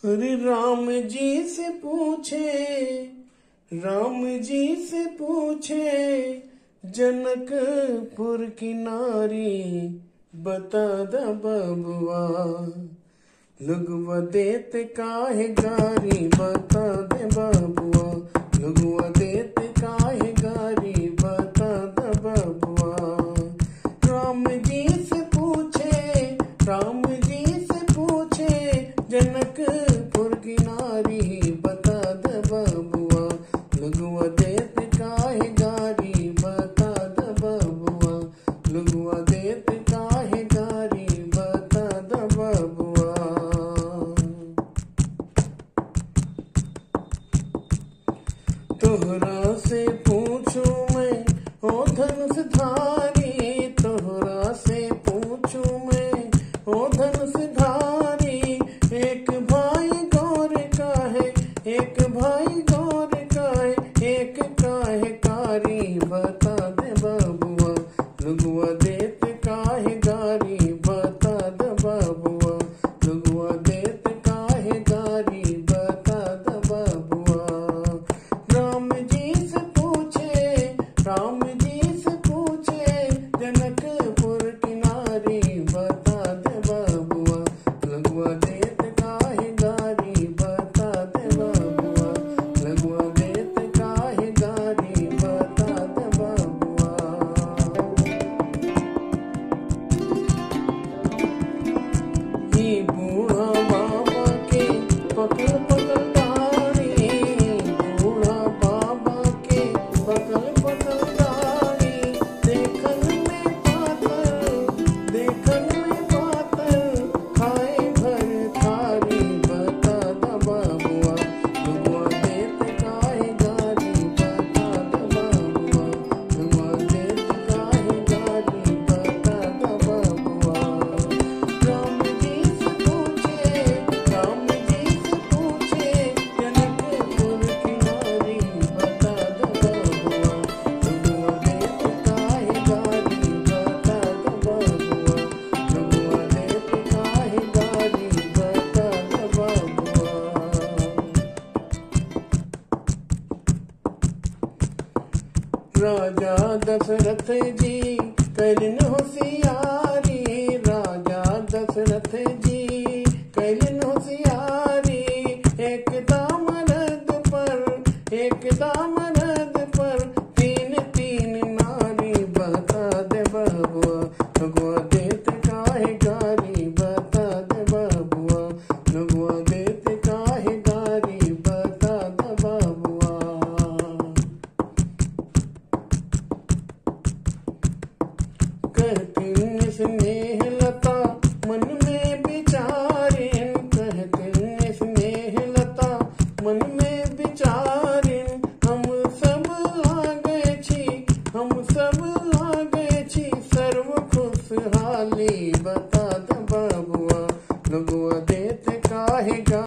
अरे राम जी से पूछे राम जी से पूछे जनकपुर की नारी बता द बबुआ लुगवा देत काहे गारी बता दे बबुआ लुगवा देत काहे गारी बता द बबुआ राम जी से पूछे राम जी से पूछे जनकपुर की नारी बता द बबुआ लुगवा देत काहे गारी बता द बबुआ लुगवा देत काहे गारी बता द बबुआ तोहरा से पूछू मैं ओ धनुष धारी तोहरा से पूछू मैं ओ धनुष धारी एक भाई गौर का है एक भाई गौर का है एक काहे कारी बता दे बबुआ लुगुआ देत काहे गारी बता दे बबुआ लुगुआ देत काहे गारी बता दे बबुआ राम जी से पूछे राम जी से पूछे जनकपुर की नारी बता दे बबुआ लगुआ देत काहे गारी बता दे बबुआ लगुआ देत काहे गारी बता दे बबुआ ही बूढ़ा बाबा के पकड़ पकड़ डारी बूढ़ा बाबा के पकड़ पकड़ डारी देखन में पातर देखन में पातर खाए भर थारी बता द बाबुआ लुगवा देत काहे गारी बता द बाबुआ लुगवा देत काहे गारी बता द बाबुआ राम जी से पूछे राम जी से पूछे जनकपुर की नारी बता दो बबुआ लुगुआ देत काहे गारी बता दो बबुआ लुगुआ देत काहे गारी बता दो बबुआ राजा दशरथ जी करिन होशियारी राजा दशरथ जी करिन होशियारी एक दामरद पर एक दामरद पर तीन तीन नारी बता दे बबुआ भगवा देत काहे गारी बता दे बबुआ भगवा देत काहे गारी बता दे बबुआ कहती स्नेह लता मन में विचारिन कहती स्नेह लता मन में विचारिन हम सब लागे छी हम सब लागे छी सर्व खुशहाली